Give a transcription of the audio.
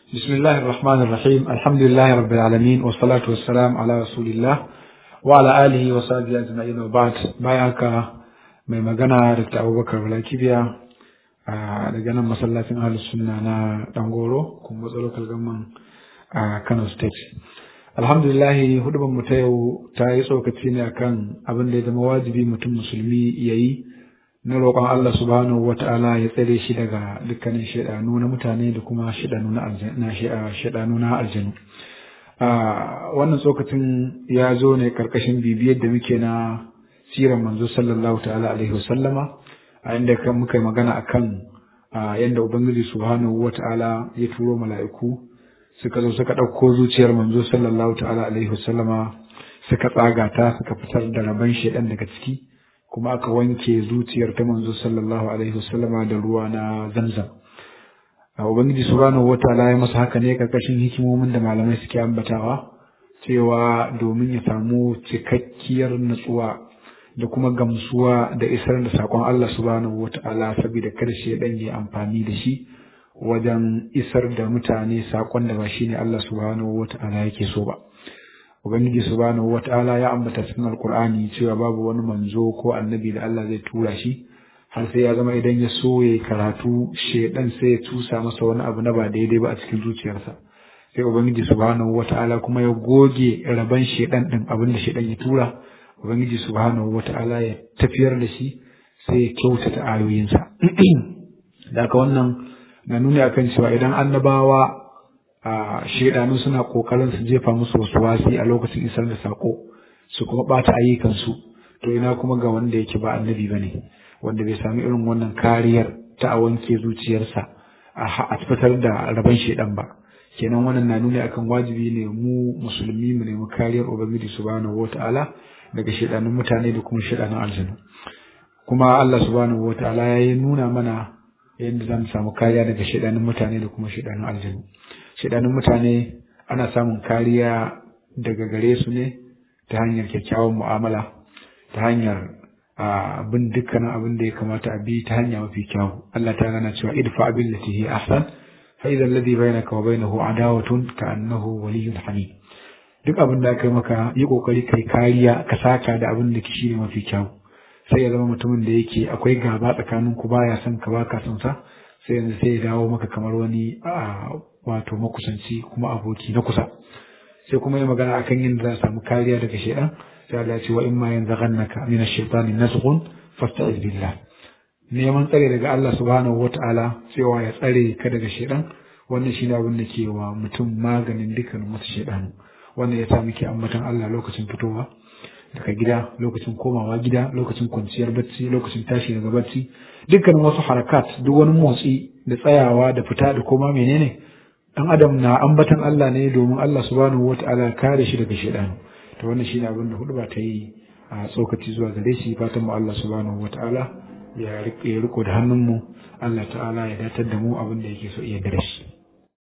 بسم الله الرحمن الرحيم الحمد لله رب العالمين والصلاة والسلام على رسول الله وعلى آله وصحبه أجمعين وبعد بايعك mai magana da abubakar balakibiya a daga nan masallacin ahlus sunna na dangoro kuma local government a kano state alhamdulillahi hudubar mu ta yau ta yi tsokaci ne akan abin da ya zama wajibi mutum musulmi ya yi na roƙon Allah subhanahu wa ta'ala ya tsare shi daga dukkanin shaidanu na mutane da kuma shaidanu na aljanu wannan tsokacin ya zo ne karkashin bibiyar da muke na siran manzo sallallahu ta'ala alaihi wasallama a inda kan muka yi magana akan yadda ubangiji subhanahu wa ta'ala ya turo mala'iku suka zo suka ɗauko zuciyar manzo sallallahu ta'ala alaihi wasallama suka tsaga ta suka fitar da rabon shaidan daga ciki kuma aka wanke zuciyar ta manzo sallallahu alaihi wasallama da ruwa na zamzam ubangiji subhanahu wataala ya masa haka ne karkashin hikimomin da malamai suke ambatawa cewa domin ya samu cikakkiyar natsuwa da kuma gamsuwa da isar da sakon Allah subhanahu wataala saboda kada shi dan yi amfani da shi wajen isar da mutane sakon da ba shine Allah subhanahu wataala yake so ba Ubangiji subhanahu wata'ala ya ambata cikin Alkur'ani cewa babu wani manzo ko annabi da Allah zai tura shi har sai ya zama idan ya so ya karatu shedan sai ya tusa masa wani abu na ba daidai ba a cikin zuciyarsa sai Ubangiji subhanahu wata'ala kuma ya goge raban shedan din abin da shedan ya tura Ubangiji subhanahu wata'ala ya tafiyar da shi sai ya kyautata ayoyinsa da haka wannan na nuni akan cewa idan annabawa a shaidanu suna kokarin su jefa musu wasu wasi a lokacin isar da sako su kuma bata ayyukansu to ina kuma ga wanda yake ba annabi bane wanda bai sami irin wannan kariyar ta a wanke zuciyarsa a fitar da rabon shaidan ba kenan wannan na nuni akan wajibi ne mu musulmi mu nemi kariyar ubangiji subhanahu wataala daga shaidanun mutane da kuma shaidanun aljanu kuma Allah subhanahu wataala ya nuna mana yadda za mu samu kariya daga shaidanun mutane da kuma shaidanun aljanu shaidanun mutane ana samun kariya daga gare su ne ta hanyar kyakkyawan mu'amala ta hanyar bin dukkanin abin da ya kamata a bi ta hanya mafi kyau Allah ta gana cewa idfa abin da hi ahsan fa idza alladhi bainaka wa bainahu adawatun ka annahu waliyyun hamid duk abin da aka yi maka yi kokari kai kariya ka saka da abin da shi ne mafi kyau sai ya zama mutumin da yake akwai gaba tsakanin ku baya son ka baka son sa sai yanzu sai ya dawo maka kamar wani wato makusanci kuma aboki na kusa sai kuma yi magana akan yin da za a samu kariya daga shaidan sai Allah ya ce wa in ma yanzaghannaka min ash-shaytani nazghun fasta'iz billah neman tsare daga Allah subhanahu wata'ala cewa ya tsare ka daga shaidan wannan shine abin da ke wa mutum maganin dukkan wasu shaidanu wannan ya sa muke ambatan Allah lokacin fitowa daga gida lokacin komawa gida lokacin kwanciyar bacci lokacin tashi daga bacci dukkan wasu harakat duk wani motsi da tsayawa da fita da koma menene dan adam na ambatan Allah ne domin Allah subhanahu wataala kare shi daga shaidan to wannan shine abin da hudu ba ta yi a tsokaci zuwa gare shi fatan mu Allah subhanahu wataala ya riko da hannun mu Allah ta'ala ya datar da mu abin da yake so iya gare shi